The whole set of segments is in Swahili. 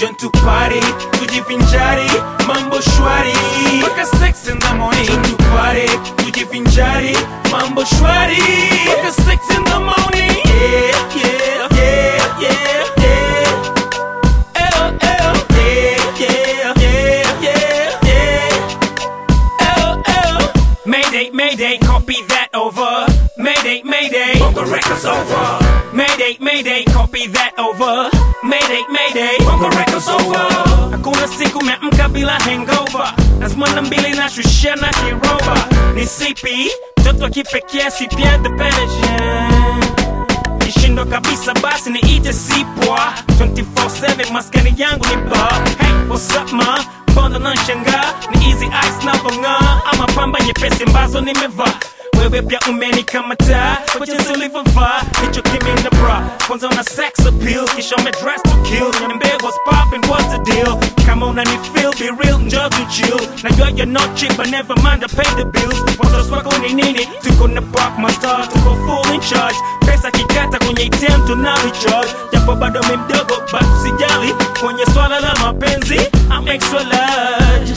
John to party, tujivinjari, mambo shwari Mpaka 6 in the morning John to party, tujivinjari, mambo shwari Mpaka 6 in the morning Yeah, yeah, yeah, yeah, yeah Ew, ew, yeah, yeah, yeah, yeah, yeah Ew, ew Mayday, mayday, copy that over Mayday, mayday Bongo Records over. Mayday, mayday, copy that over. Mayday, mayday, Bongo Records over. hakuna siku meamka bila hangover, lazima na mbili na shushia na kiroba. Ni sipi mtoto wa kipekee, sipia the pension kishindo kabisa, basi niite sipwa 24/7 maskani yangu ni bar. Hey, what's up ma? Mbona nanshangaa? Ni easy ice na vong'aa ama pamba nyepesi ambazo nimevaa wewe pia umenikamata kwa jinsi ulivyovaa hicho kimi na bra kwanza una sex appeal kisha ume dress to kill niambie what's poppin what's the deal kama unani feel be real njoo tu chill najua you're not cheap but never mind I pay the bills watoto wako ni nini tuko na park master tuko full in charge pesa kikata kwenye ATM tuna recharge japo bado mi mdogo but sijali kwenye swala la mapenzi I'm extra large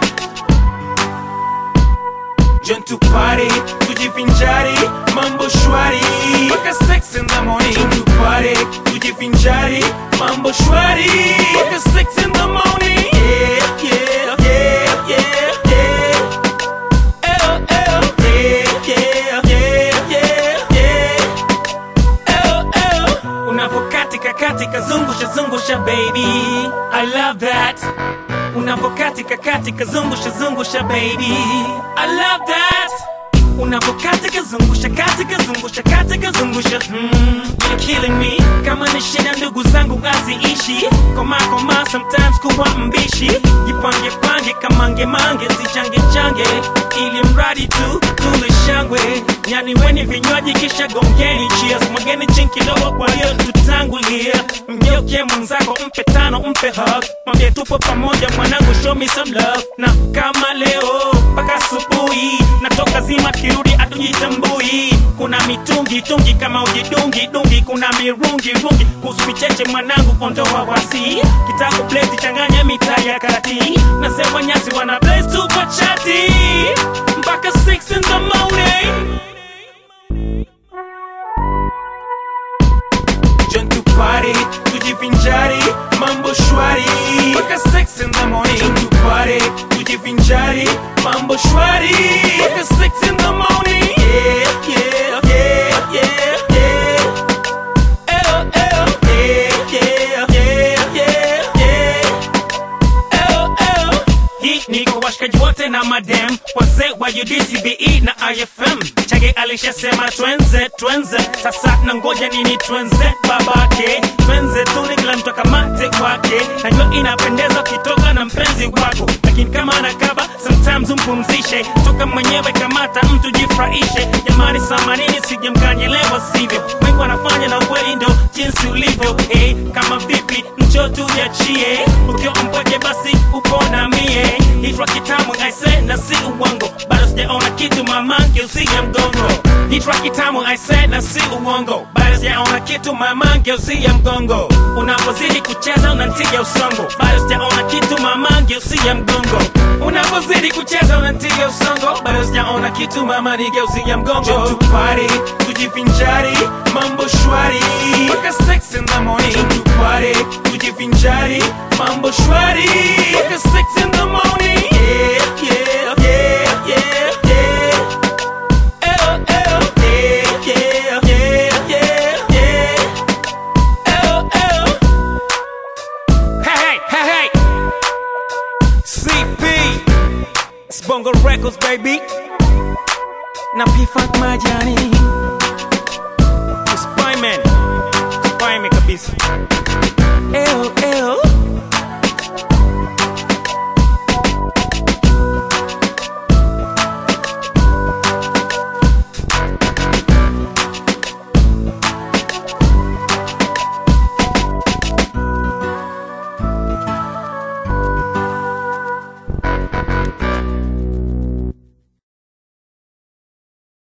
John to party, tujivinjari, mambo shwari Mpaka 6 in the morning John to party, tujivinjari, mambo shwari Mpaka 6 in the morning Yeah, yeah, yeah, yeah, yeah Ew, ew, yeah, yeah, yeah, yeah, yeah Ew, ew Unavokatika katika zungusha zungusha baby I love that unavokatika katika zungusha zungusha baby I love that unavokatika zungusha katika zungusha katika zungusha mm, you're killing me kama ni shida ndugu zangu aziishi koma koma sometimes kuwa mbishi jipange pange kamange mange zichange change ili mradi tu tule shangwe yani weni vinywaji kisha gongeni cheers mwageni chini kidogo kwa hiyo tutangulia mgeuke mwenzako mpe tano mpe hug mwambie tupo pamoja mwanangu show me some love na kama leo mpaka asubuhi natoka zima kirudi atujitambui kuna mitungi tungi kama ujidungi dungi kuna mirungi rungi kuhusu vicheche mwanangu ondoa wasi kitabu pleti changanya mitaa ya kati na sewa nyasi wana blaze tu kwa chati mpaka 6 in the morning John to party, tujivinjari, mambo shwari Mpaka 6 in the morning John to party, tujivinjari, mambo shwari Mpaka 6 in the morning Yeah, yeah, yeah, yeah, yeah Ew, ew, yeah, yeah, yeah, yeah, yeah Ew, ew. Hii ni kwa washikaji wote na madem wazee wa UDCBE na IFM. Chage alishasema twenze twenze, sasa na ngoja nini twenze babake, twenze tuli kila mtu akamate kwake. Najua inapendeza ukitoka na mpenzi wako, lakini kama anakaba sometimes umpumzishe, toka mwenyewe kamata mtu jifurahishe. Jamani, samanini sije mkanyelewa sivyo, wengi wanafanya na ukweli ndo jinsi ulivyo. Hey, kama vipi njoo tujiachie, ukiwa mpweke basi upo na mie Hitwa kitamu aise na si uongo bado sijaona kitu mamange usiye mgongo Hitwa kitamu aise na si uongo bado sijaona kitu mamange usiye mgongo Unapozidi kucheza unantiga usongo bado sijaona kitu mamange usiye mgongo Unapozidi kucheza unantiga usongo bado sijaona kitu mama nigeuzie mgongo John to party, tujivinjari, mambo shwari Mpaka 6 in the morning John to party, tujivinjari, mambo shwari Mpaka 6 in the morning Yeah, yeah, yeah, yeah, yeah Ew, ew, yeah, yeah, yeah, yeah, yeah Ew, ew Hey, hey, hey, hey CP It's Bongo Records, baby na P-Funk majani Spyman Spyman kabisa Ew, ew